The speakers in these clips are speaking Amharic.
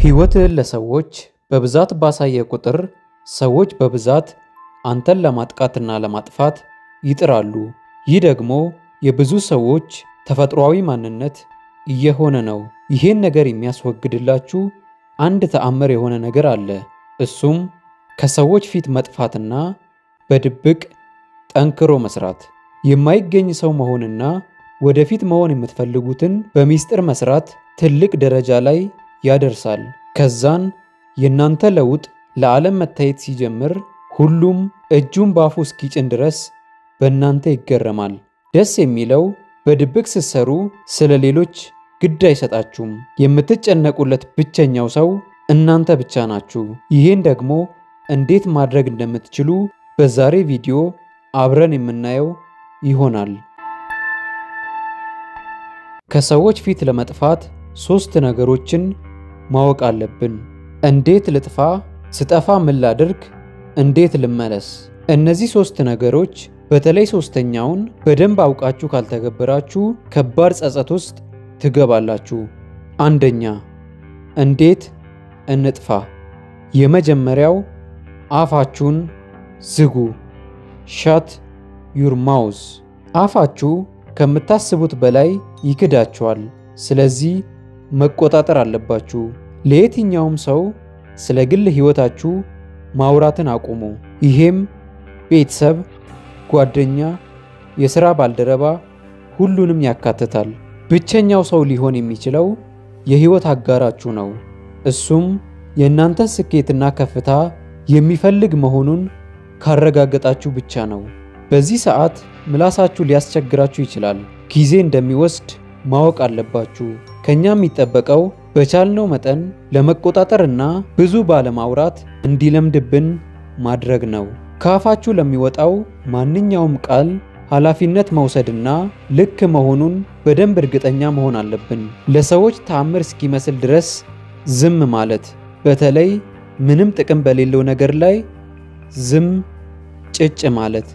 ሕይወትህን ለሰዎች በብዛት ባሳየ ቁጥር ሰዎች በብዛት አንተን ለማጥቃትና ለማጥፋት ይጥራሉ። ይህ ደግሞ የብዙ ሰዎች ተፈጥሯዊ ማንነት እየሆነ ነው። ይህን ነገር የሚያስወግድላችሁ አንድ ተአምር የሆነ ነገር አለ። እሱም ከሰዎች ፊት መጥፋትና በድብቅ ጠንክሮ መስራት፣ የማይገኝ ሰው መሆንና ወደፊት መሆን የምትፈልጉትን በሚስጥር መስራት ትልቅ ደረጃ ላይ ያደርሳል። ከዛን የእናንተ ለውጥ ለዓለም መታየት ሲጀምር ሁሉም እጁን በአፉ እስኪጭን ድረስ በእናንተ ይገረማል። ደስ የሚለው በድብቅ ስትሰሩ ስለ ሌሎች ግድ አይሰጣችሁም። የምትጨነቁለት ብቸኛው ሰው እናንተ ብቻ ናችሁ። ይህን ደግሞ እንዴት ማድረግ እንደምትችሉ በዛሬ ቪዲዮ አብረን የምናየው ይሆናል። ከሰዎች ፊት ለመጥፋት ሶስት ነገሮችን ማወቅ አለብን። እንዴት ልጥፋ? ስጠፋ ምን ላድርግ? እንዴት ልመለስ? እነዚህ ሶስት ነገሮች በተለይ ሶስተኛውን በደንብ አውቃችሁ ካልተገበራችሁ ከባድ ጸጸት ውስጥ ትገባላችሁ። አንደኛ እንዴት እንጥፋ? የመጀመሪያው አፋችሁን ዝጉ። ሻት ዩር ማውዝ። አፋችሁ ከምታስቡት በላይ ይክዳችኋል። ስለዚህ መቆጣጠር አለባችሁ። ለየትኛውም ሰው ስለ ግል ሕይወታችሁ ማውራትን አቁሙ። ይሄም ቤተሰብ፣ ጓደኛ፣ የሥራ ባልደረባ ሁሉንም ያካትታል። ብቸኛው ሰው ሊሆን የሚችለው የሕይወት አጋራችሁ ነው። እሱም የእናንተን ስኬትና ከፍታ የሚፈልግ መሆኑን ካረጋገጣችሁ ብቻ ነው። በዚህ ሰዓት ምላሳችሁ ሊያስቸግራችሁ ይችላል። ጊዜ እንደሚወስድ ማወቅ አለባችሁ። ከኛ የሚጠበቀው በቻልነው መጠን ለመቆጣጠር እና ብዙ ባለማውራት እንዲለምድብን ማድረግ ነው። ከአፋችሁ ለሚወጣው ማንኛውም ቃል ኃላፊነት መውሰድና ልክ መሆኑን በደንብ እርግጠኛ መሆን አለብን። ለሰዎች ተአምር እስኪመስል ድረስ ዝም ማለት፣ በተለይ ምንም ጥቅም በሌለው ነገር ላይ ዝም ጭጭ ማለት።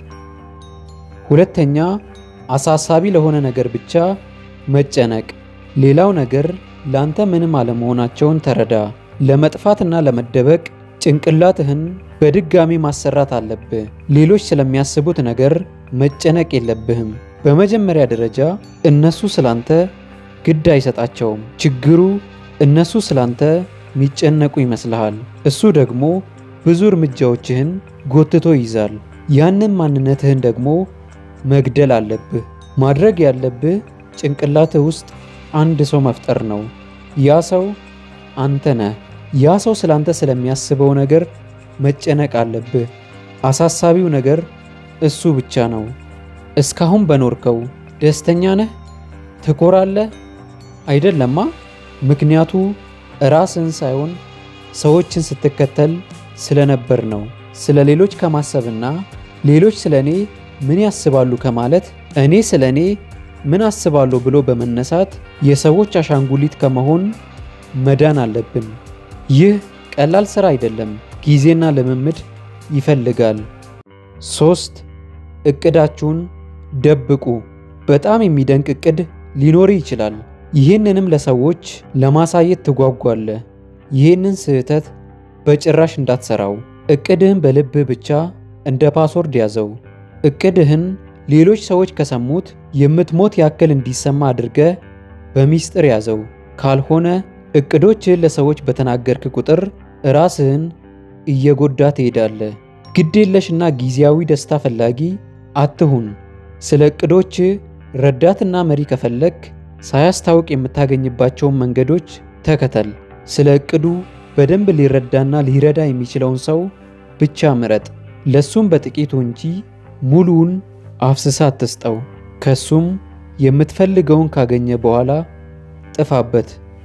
ሁለተኛ አሳሳቢ ለሆነ ነገር ብቻ መጨነቅ። ሌላው ነገር ላንተ ምንም አለመሆናቸውን ተረዳ። ለመጥፋትና ለመደበቅ ጭንቅላትህን በድጋሚ ማሰራት አለብህ። ሌሎች ስለሚያስቡት ነገር መጨነቅ የለብህም። በመጀመሪያ ደረጃ እነሱ ስላንተ ግድ አይሰጣቸውም። ችግሩ እነሱ ስላንተ የሚጨነቁ ይመስልሃል። እሱ ደግሞ ብዙ እርምጃዎችህን ጎትቶ ይይዛል። ያንን ማንነትህን ደግሞ መግደል አለብህ። ማድረግ ያለብህ ጭንቅላትህ ውስጥ አንድ ሰው መፍጠር ነው። ያ ሰው አንተ ነህ። ያ ሰው ስላንተ ስለሚያስበው ነገር መጨነቅ አለብህ። አሳሳቢው ነገር እሱ ብቻ ነው። እስካሁን በኖርከው ደስተኛ ነህ? ትኮራለህ? አይደለማ። ምክንያቱ ራስን ሳይሆን ሰዎችን ስትከተል ስለነበር ነው። ስለ ሌሎች ከማሰብና ሌሎች ስለ እኔ ምን ያስባሉ ከማለት እኔ ስለ እኔ ምን አስባለሁ ብሎ በመነሳት የሰዎች አሻንጉሊት ከመሆን መዳን አለብን። ይህ ቀላል ሥራ አይደለም፣ ጊዜና ልምምድ ይፈልጋል። ሶስት እቅዳችሁን ደብቁ። በጣም የሚደንቅ እቅድ ሊኖር ይችላል። ይህንንም ለሰዎች ለማሳየት ትጓጓለህ። ይህንን ስህተት በጭራሽ እንዳትሰራው። እቅድህን በልብህ ብቻ እንደ ፓስወርድ ያዘው። እቅድህን ሌሎች ሰዎች ከሰሙት የምትሞት ያክል እንዲሰማ አድርገህ በሚስጥር ያዘው። ካልሆነ እቅዶችህን ለሰዎች በተናገርክ ቁጥር ራስህን እየጎዳ ትሄዳለህ። ግዴለሽና ጊዜያዊ ደስታ ፈላጊ አትሁን። ስለ እቅዶች ረዳትና መሪ ከፈለግ ሳያስታውቅ የምታገኝባቸውን መንገዶች ተከተል። ስለ እቅዱ በደንብ ሊረዳና ሊረዳ የሚችለውን ሰው ብቻ ምረጥ። ለሱም በጥቂቱ እንጂ ሙሉውን አፍስሳ አትስጠው። ከሱም የምትፈልገውን ካገኘ በኋላ ጥፋበት።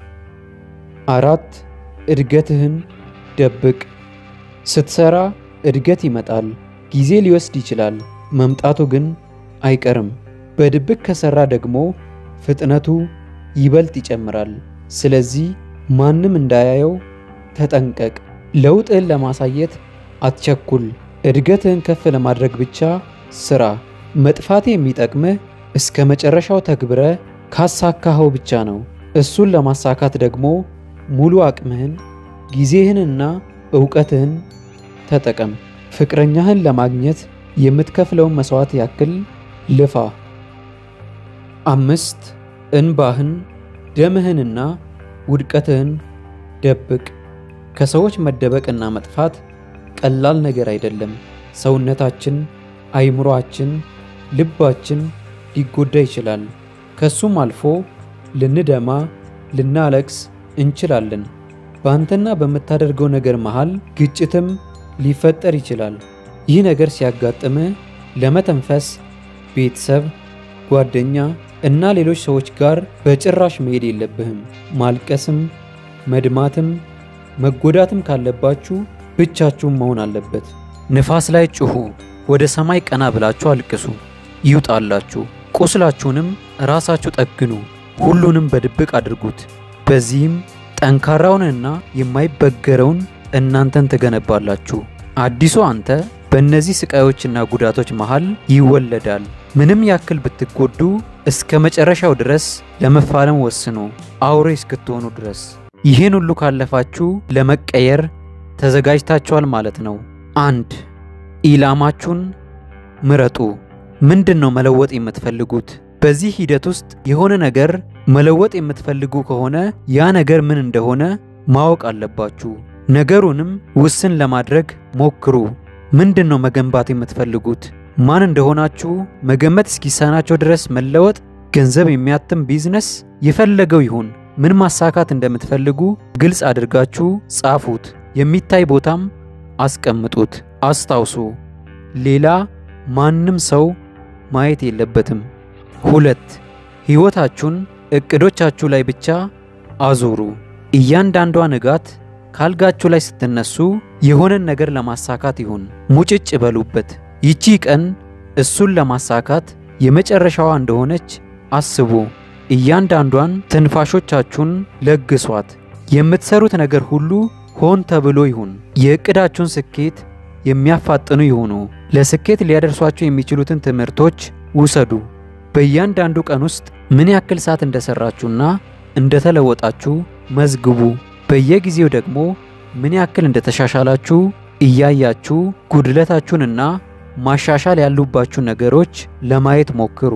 አራት እድገትህን ደብቅ። ስትሰራ እድገት ይመጣል። ጊዜ ሊወስድ ይችላል፣ መምጣቱ ግን አይቀርም። በድብቅ ከሰራ ደግሞ ፍጥነቱ ይበልጥ ይጨምራል። ስለዚህ ማንም እንዳያየው ተጠንቀቅ። ለውጥህን ለማሳየት አትቸኩል። እድገትህን ከፍ ለማድረግ ብቻ ስራ። መጥፋት የሚጠቅምህ እስከ መጨረሻው ተግብረ ካሳካኸው ብቻ ነው። እሱን ለማሳካት ደግሞ ሙሉ አቅምህን ጊዜህንና ዕውቀትህን ተጠቀም። ፍቅረኛህን ለማግኘት የምትከፍለውን መሥዋዕት ያክል ልፋ። አምስት እንባህን፣ ደምህንና ውድቀትህን ደብቅ። ከሰዎች መደበቅና መጥፋት ቀላል ነገር አይደለም። ሰውነታችን፣ አይምሮአችን፣ ልባችን ሊጎዳ ይችላል። ከሱም አልፎ ልንደማ፣ ልናለቅስ እንችላለን። በአንተና በምታደርገው ነገር መሃል ግጭትም ሊፈጠር ይችላል። ይህ ነገር ሲያጋጥምህ ለመተንፈስ ቤተሰብ፣ ጓደኛ እና ሌሎች ሰዎች ጋር በጭራሽ መሄድ የለብህም። ማልቀስም መድማትም መጎዳትም ካለባችሁ ብቻችሁን መሆን አለበት። ንፋስ ላይ ጩኹ፣ ወደ ሰማይ ቀና ብላችሁ አልቅሱ፣ ይውጣላችሁ። ቁስላችሁንም ራሳችሁ ጠግኑ፣ ሁሉንም በድብቅ አድርጉት። በዚህም ጠንካራውንና የማይበገረውን እናንተን ትገነባላችሁ። አዲሱ አንተ በእነዚህ ስቃዮችና ጉዳቶች መሃል ይወለዳል። ምንም ያክል ብትጎዱ እስከ መጨረሻው ድረስ ለመፋለም ወስኑ፣ አውሬ እስክትሆኑ ድረስ። ይህን ሁሉ ካለፋችሁ ለመቀየር ተዘጋጅታችኋል ማለት ነው። አንድ ኢላማችሁን ምረጡ። ምንድን ነው መለወጥ የምትፈልጉት? በዚህ ሂደት ውስጥ የሆነ ነገር መለወጥ የምትፈልጉ ከሆነ ያ ነገር ምን እንደሆነ ማወቅ አለባችሁ። ነገሩንም ውስን ለማድረግ ሞክሩ። ምንድን ነው መገንባት የምትፈልጉት? ማን እንደሆናችሁ መገመት እስኪሳናቸው ድረስ መለወጥ፣ ገንዘብ የሚያትም ቢዝነስ፣ የፈለገው ይሁን ምን ማሳካት እንደምትፈልጉ ግልጽ አድርጋችሁ ጻፉት። የሚታይ ቦታም አስቀምጡት። አስታውሱ፣ ሌላ ማንም ሰው ማየት የለበትም። ሁለት ሕይወታችሁን እቅዶቻችሁ ላይ ብቻ አዙሩ። እያንዳንዷ ንጋት ካልጋችሁ ላይ ስትነሱ የሆነን ነገር ለማሳካት ይሁን ሙጭጭ በሉበት። ይቺ ቀን እሱን ለማሳካት የመጨረሻዋ እንደሆነች አስቡ። እያንዳንዷን ትንፋሾቻችሁን ለግሷት። የምትሰሩት ነገር ሁሉ ሆን ተብሎ ይሁን። የእቅዳችሁን ስኬት የሚያፋጥኑ ይሁኑ። ለስኬት ሊያደርሷችሁ የሚችሉትን ትምህርቶች ውሰዱ። በእያንዳንዱ ቀን ውስጥ ምን ያክል ሰዓት እንደሰራችሁና እንደተለወጣችሁ መዝግቡ። በየጊዜው ደግሞ ምን ያክል እንደተሻሻላችሁ እያያችሁ ጉድለታችሁንና ማሻሻል ያሉባችሁ ነገሮች ለማየት ሞክሩ።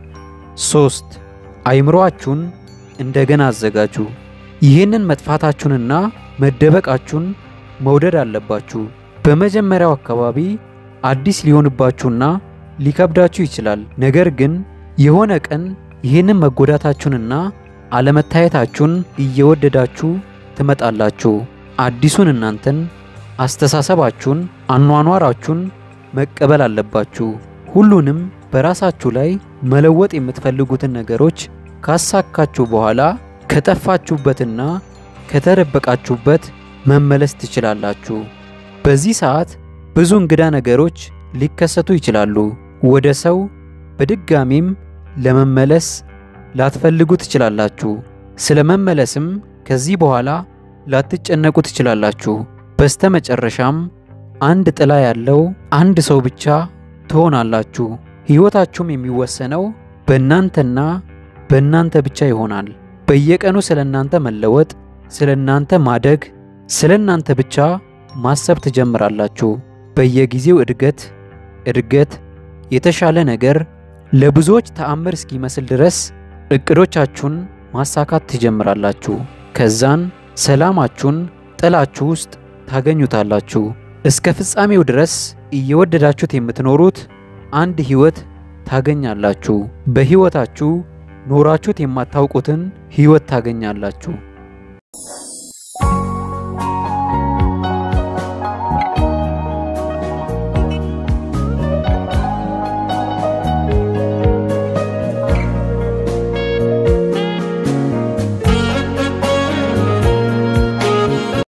ሶስት አይምሮአችሁን እንደገና አዘጋጁ። ይህንን መጥፋታችሁንና መደበቃችሁን መውደድ አለባችሁ። በመጀመሪያው አካባቢ አዲስ ሊሆንባችሁና ሊከብዳችሁ ይችላል። ነገር ግን የሆነ ቀን ይህንን መጎዳታችሁንና አለመታየታችሁን እየወደዳችሁ ትመጣላችሁ። አዲሱን እናንተን፣ አስተሳሰባችሁን፣ አኗኗራችሁን መቀበል አለባችሁ። ሁሉንም በራሳችሁ ላይ መለወጥ የምትፈልጉትን ነገሮች ካሳካችሁ በኋላ ከጠፋችሁበትና ከተደበቃችሁበት መመለስ ትችላላችሁ። በዚህ ሰዓት ብዙ እንግዳ ነገሮች ሊከሰቱ ይችላሉ። ወደ ሰው በድጋሚም ለመመለስ ላትፈልጉ ትችላላችሁ። ስለ መመለስም ከዚህ በኋላ ላትጨነቁ ትችላላችሁ። በስተመጨረሻም አንድ ጥላ ያለው አንድ ሰው ብቻ ትሆናላችሁ። ሕይወታችሁም የሚወሰነው በእናንተና በእናንተ ብቻ ይሆናል። በየቀኑ ስለ እናንተ መለወጥ፣ ስለ እናንተ ማደግ፣ ስለ እናንተ ብቻ ማሰብ ትጀምራላችሁ። በየጊዜው እድገት እድገት፣ የተሻለ ነገር፣ ለብዙዎች ተአምር እስኪመስል ድረስ እቅዶቻችሁን ማሳካት ትጀምራላችሁ። ከዛን ሰላማችሁን ጥላችሁ ውስጥ ታገኙታላችሁ። እስከ ፍጻሜው ድረስ እየወደዳችሁት የምትኖሩት አንድ ሕይወት ታገኛላችሁ። በሕይወታችሁ ኖራችሁት የማታውቁትን ሕይወት ታገኛላችሁ።